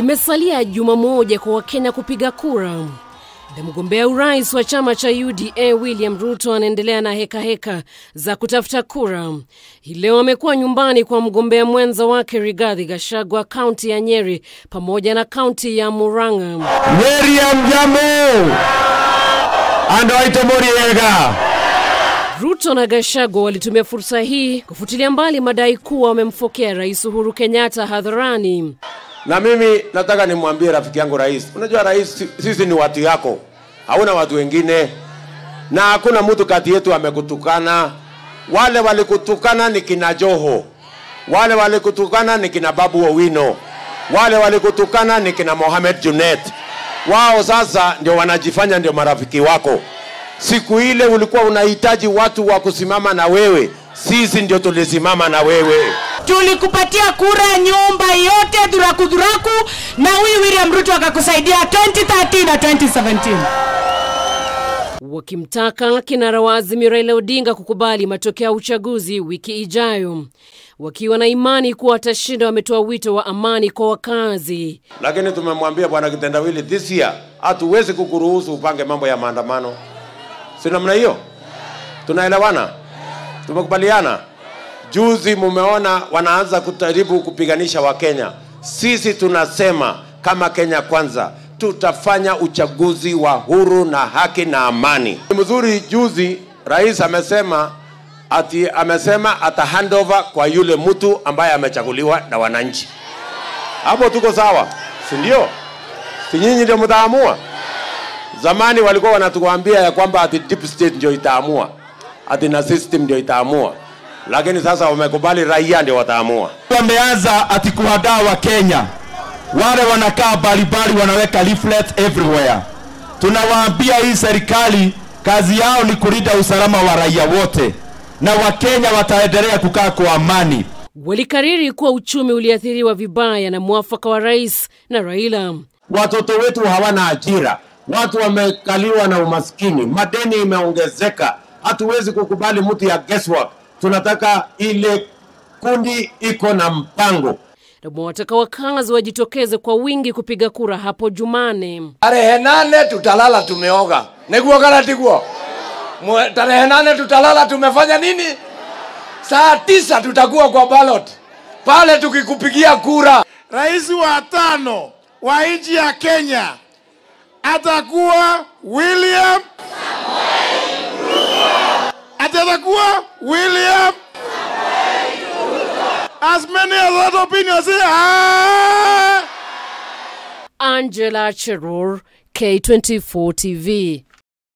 Limesalia juma moja kwa Wakenya kupiga kura. Na mgombea urais wa chama cha UDA William Ruto anaendelea na heka heka za kutafuta kura. Hii leo amekuwa nyumbani kwa mgombea mwenza wake Rigathi Gachagua kaunti ya Nyeri pamoja na kaunti ya Murang'a. Miriam Jamu ando aite Muriega. Ruto na Gachagua walitumia fursa hii kufutilia mbali madai kuwa wamemfokea Rais Uhuru Kenyatta hadharani. Na mimi nataka nimwambie rafiki yangu rais, unajua rais, sisi ni watu yako, hauna watu wengine, na hakuna mtu kati yetu amekutukana. Wale walikutukana ni kina Joho, wale walikutukana ni kina Babu Owino, wale walikutukana ni kina Mohamed Junet. Wao sasa ndio wanajifanya ndio marafiki wako. Siku ile ulikuwa unahitaji watu wa kusimama na wewe, sisi ndio tulisimama na wewe. tulikupatia kura nyumba yote dhuraku dhuraku, na huyu William Ruto akakusaidia 2013 na 2017. wakimtaka kinara wa Azimio Raila Odinga kukubali matokeo ya uchaguzi wiki ijayo. Wakiwa na imani kuwa atashinda, wametoa wito wa amani kwa wakazi. lakini tumemwambia bwana kitendawili this year hatuwezi kukuruhusu upange mambo ya maandamano si namna hiyo tunaelewana tumekubaliana juzi mumeona wanaanza kujaribu kupiganisha wakenya sisi tunasema kama kenya kwanza tutafanya uchaguzi wa huru na haki na amani Ni mzuri juzi rais amesema ati amesema ata handover kwa yule mtu ambaye amechaguliwa na wananchi hapo tuko sawa si ndio si nyinyi ndio mtaamua zamani walikuwa wanatuambia ya kwamba ati deep state ndio itaamua ati na system ndio itaamua lakini sasa wamekubali raia ndio wataamua wameanza ati kuhadaa wa Kenya, wale wanakaa baribari wanaweka leaflets everywhere. Tunawaambia hii serikali kazi yao ni kulinda usalama wa raia wote, na Wakenya wataendelea kukaa kwa amani. Walikariri kuwa uchumi uliathiriwa vibaya na mwafaka wa rais na Raila. watoto wetu hawana ajira watu wamekaliwa na umaskini madeni imeongezeka hatuwezi kukubali mtu ya guesswork tunataka ile kundi iko na mpango na mwataka wakazi wajitokeze kwa wingi kupiga kura hapo Jumane. tarehe nane tutalala tumeoga niguo kana tiguo Mwe- tarehe nane tutalala tumefanya nini saa tisa tutakuwa kwa ballot pale tukikupigia kura rais wa tano wa nchi ya Kenya atakuwa William Ati atakuwa William as many as that opinion say ah Angela Cheror, K24 TV.